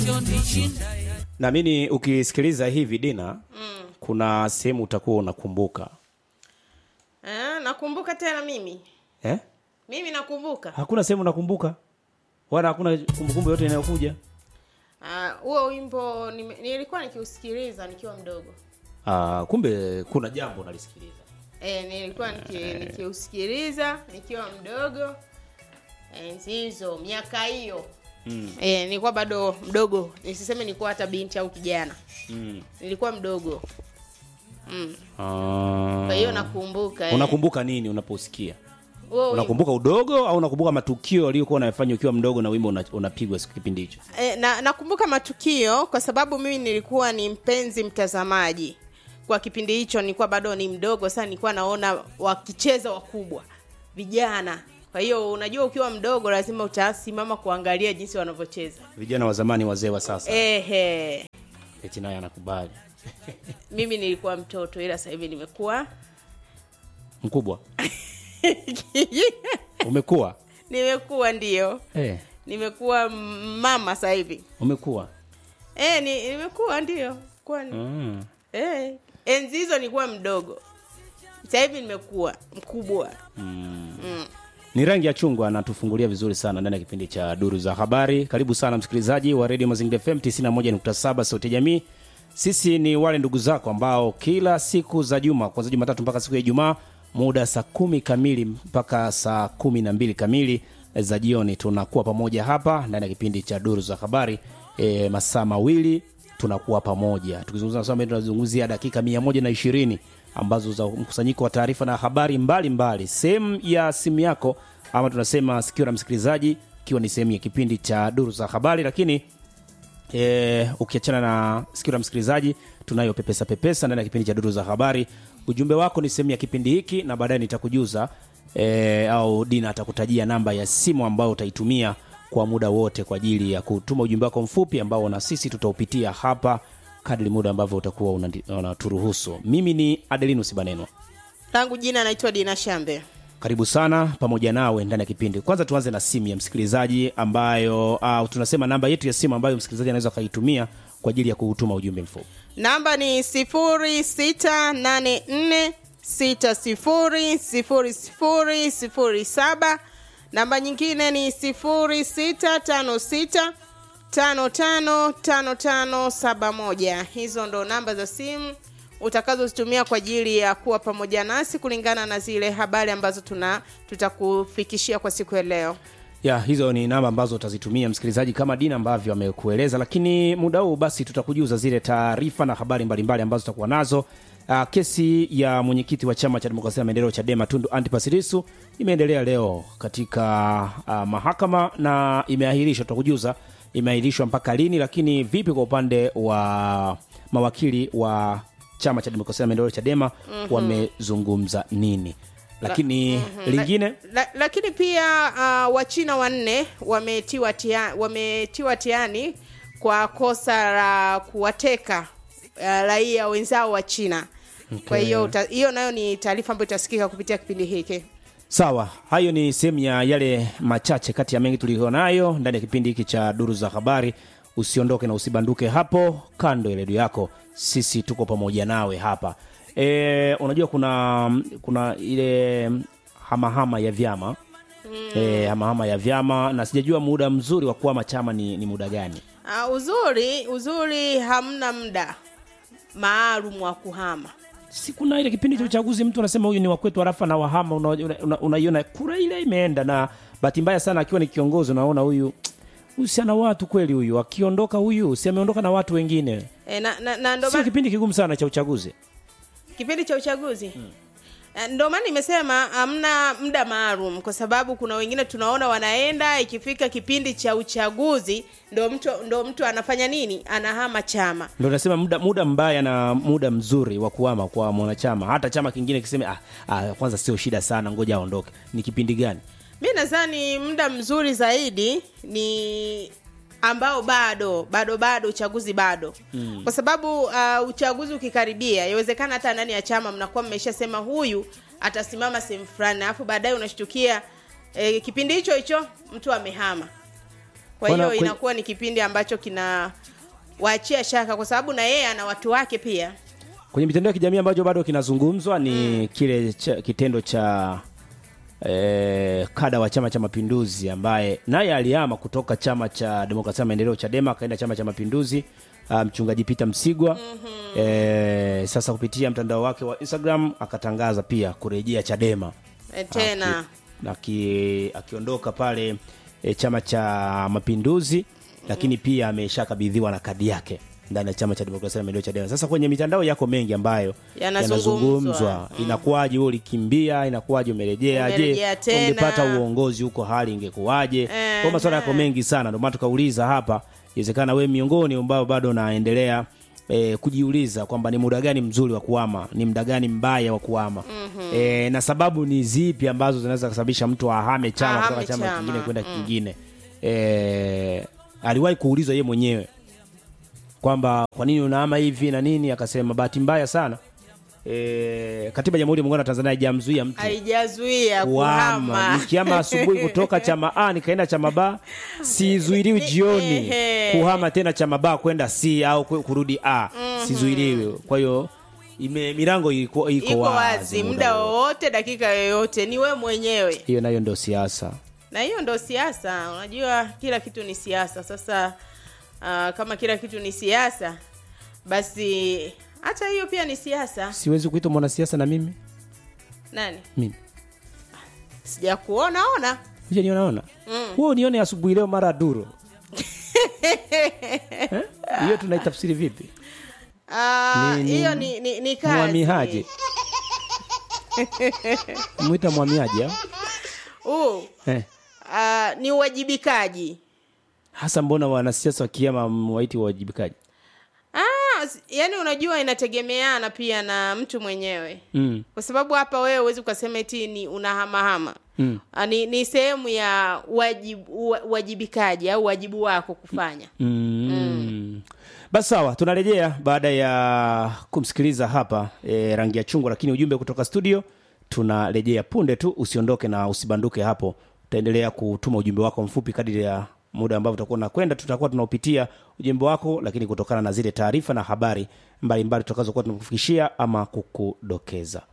naamini ukisikiliza hivi dina mm. kuna sehemu utakuwa unakumbuka Eh, nakumbuka tena mimi eh? mimi nakumbuka hakuna sehemu unakumbuka wala hakuna kumbukumbu yote inayokuja Ah, huo wimbo nime- nilikuwa nikiusikiliza nikiwa mdogo ah, kumbe kuna jambo unalisikiliza e, nilikuwa niki- nikiusikiliza nikiwa mdogo enzi hizo miaka hiyo mm. e, nilikuwa bado mdogo nisiseme nilikuwa hata binti au kijana mm. nilikuwa mdogo mm. ah. kwa hiyo nakumbuka eh. unakumbuka nini unaposikia Huo wimbo. unakumbuka udogo au unakumbuka matukio aliyokuwa unayafanya ukiwa mdogo na wimbo una- unapigwa siku kipindi hicho E, na nakumbuka matukio kwa sababu mimi nilikuwa ni mpenzi mtazamaji kwa kipindi hicho nilikuwa bado ni mdogo sana nilikuwa naona wakicheza wakubwa vijana kwa hiyo unajua ukiwa mdogo lazima utasimama kuangalia jinsi wanavyocheza vijana wa zamani wazee wa sasa ehe eti naye anakubali mimi nilikuwa mtoto ila sasa hivi nimekuwa mkubwa umekuwa nimekuwa ndio eh, nimekuwa mama sasa hivi umekuwa e, ni, nimekuwa ndio kuwa mm. Eh, enzi hizo nilikuwa mdogo sasa hivi nimekuwa mkubwa Mm. mm. ni rangi ya chungwa anatufungulia vizuri sana ndani ya kipindi cha duru za habari karibu sana msikilizaji wa redio mazingira fm 91.7 sauti ya jamii sisi ni wale ndugu zako ambao kila siku za juma kwanzia jumatatu mpaka siku ya ijumaa muda saa kumi kamili mpaka saa kumi na mbili kamili za jioni tunakuwa pamoja hapa ndani ya kipindi cha duru za habari e, masaa mawili tunakuwa pamoja tukizungumza swala tunazungumzia dakika mia moja na ishirini ambazo za mkusanyiko wa taarifa na habari mbalimbali sehemu ya simu yako ama tunasema sikio la msikilizaji ikiwa ni sehemu ya kipindi cha duru za habari lakini e, ukiachana na sikio la msikilizaji tunayo pepesa pepesa ndani ya kipindi cha duru za habari ujumbe wako ni sehemu ya kipindi hiki na baadaye nitakujuza e, au dina atakutajia namba ya simu ambayo utaitumia kwa muda wote kwa ajili ya kutuma ujumbe wako mfupi ambao na sisi tutaupitia hapa kadri muda ambavyo utakuwa unandi- unaturuhusu mimi ni adelinus banenwa langu jina naitwa dina shambe karibu sana pamoja nawe ndani ya kipindi kwanza tuanze na simu ya msikilizaji ambayo uh, tunasema namba yetu ya simu ambayo msikilizaji anaweza akaitumia kwa ajili ya kutuma ujumbe mfupi namba ni sifuri sita nane nne sita sifuri sifuri sifuri sifuri saba namba nyingine ni sifuri sita tano sita tano tano tano tano saba moja hizo ndo namba za simu utakazozitumia kwa ajili ya kuwa pamoja nasi kulingana na zile habari ambazo tuna tutakufikishia kwa siku ya leo ya hizo ni namba ambazo utazitumia msikilizaji kama dina ambavyo amekueleza lakini muda huu basi tutakujuza zile taarifa na habari mbalimbali ambazo tutakuwa nazo Uh, kesi ya mwenyekiti wa chama cha demokrasia na maendeleo chadema tundu antipasilisu imeendelea leo katika uh, mahakama na imeahirishwa tutakujuza imeahirishwa mpaka lini lakini vipi kwa upande wa mawakili wa chama cha demokrasia na maendeleo chadema mm-hmm. wamezungumza nini lakini mm-hmm. lingine la, lakini pia uh, wachina wanne wametiwa tia, wametiwa tiani kwa kosa la kuwateka uh, raia wenzao wa china okay. kwa hiyo uta- hiyo nayo ni taarifa ambayo itasikika kupitia kipindi hiki sawa hayo ni sehemu ya yale machache kati ya mengi tuliyonayo ndani ya kipindi hiki cha duru za habari usiondoke na usibanduke hapo kando ya redio yako sisi tuko pamoja nawe hapa e, unajua kuna kuna ile hamahama ya vyama mm. e, hamahama ya vyama na sijajua muda mzuri wa kuama chama ni, ni muda gani uh, uzuri uzuri hamna muda maalum wa kuhama si kuna ile kipindi cha uchaguzi mtu anasema huyu ni wakwetu harafa na wahama unaiona una, una, unaiona kura ile imeenda na bahati mbaya sana akiwa ni kiongozi unaona huyu huyu si ana watu kweli huyu akiondoka huyu si ameondoka na watu wengine e, na, na, na ndo sio ma- kipindi kigumu sana cha uchaguzi kipindi cha uchaguzi hmm. ndo maana nimesema hamna muda maalum kwa sababu kuna wengine tunaona wanaenda ikifika kipindi cha uchaguzi ndo mtu ndo mtu anafanya nini anahama chama ndo nasema muda, muda mbaya na muda mzuri wa kuama kwa mwanachama hata chama kingine kiseme ah, ah, kwanza sio shida sana ngoja aondoke ni kipindi gani mi nadhani muda mzuri zaidi ni ambao bado bado bado uchaguzi bado mm. kwa sababu uh, uchaguzi ukikaribia yawezekana hata ndani ya chama mnakuwa mmeshasema huyu atasimama sehemu fulani alafu baadaye unashtukia eh, kipindi hicho hicho mtu amehama kwa Bwana, hiyo kwe- inakuwa ni kipindi ambacho kina waachia shaka kwa sababu na yeye ana watu wake pia kwenye mitandao ya kijamii ambacho bado kinazungumzwa ni kile cha, kitendo cha eh, kada wa chama cha mapinduzi ambaye naye alihama kutoka chama cha demokrasia na maendeleo chadema akaenda chama cha mapinduzi ah, mchungaji peter msigwa eh, sasa kupitia mtandao wake wa instagram akatangaza pia kurejea chadema e, tena Aki- akiondoka pale e, chama cha mapinduzi lakini pia ameshakabidhiwa na kadi yake ndani ya chama cha demokrasia na maendeleo chadema sasa kwenye mitandao yako mengi ambayo Yanazungumzwa. inakuwaje wewe ulikimbia inakuwaje umerejea je Umerejea tena. ungepata uongozi huko hali ingekuwaje Eh, kwa maswala yako mengi sana ndio maana tukauliza hapa inawezekana wewe miongoni ambao bado naendelea E, kujiuliza kwamba ni muda gani mzuri wa kuama ni muda gani mbaya wa kuama mm-hmm. e, na sababu ni zipi ambazo zinaweza kusababisha mtu ahame chama Ahame kutoka chama chama, kingine kwenda kingine e, aliwahi kuulizwa ye mwenyewe kwamba kwa nini unaama hivi na nini akasema bahati mbaya sana e, katiba ya jamhuri ya muungano wa tanzania haijamzuia mtu haijazuia kuhama kuhama nikiama asubuhi kutoka chama a nikaenda chama ba sizuiliwi jioni Ehe. kuhama tena chama ba kwenda c au kwe- kurudi a sizuiliwi kwa hiyo ime milango iko, iko, iko wazi wazi muda wote. wowote dakika yoyote ni we mwenyewe hiyo nayo ndio siasa na hiyo ndo siasa unajua kila kitu ni siasa sasa uh, kama kila kitu ni siasa basi hata hiyo pia ni siasa siwezi kuitwa mwanasiasa na mimi nani mimi sijakuona ona Kuja niona ona huo nione asubuhi leo mara duro Eh? hiyo tunaitafsiri vipi Ah, Ni- ni- hiyo ni, ni, ni kazi mwamihaji mwita mwamiaji au? Huu, eh. ah, ni uwajibikaji hasa mbona wanasiasa wakiama waiti wawajibikaji ah, s- yani unajua inategemeana pia na mtu mwenyewe mm. kwa sababu hapa wewe huwezi ukasema eti ni unahamahama Mm. Ah, ni, ni sehemu ya wajib, uwa- uwajibikaji au wajibu wako kufanya Mm. basi sawa tunarejea baada ya kumsikiliza hapa e, rangi ya chungwa lakini ujumbe kutoka studio tunarejea punde tu usiondoke na usibanduke hapo utaendelea kutuma ujumbe wako mfupi kadiri ya muda ambao utakuwa unakwenda tutakuwa tunaupitia ujumbe wako lakini kutokana na zile taarifa na habari mbalimbali tutakazokuwa tunakufikishia ama kukudokeza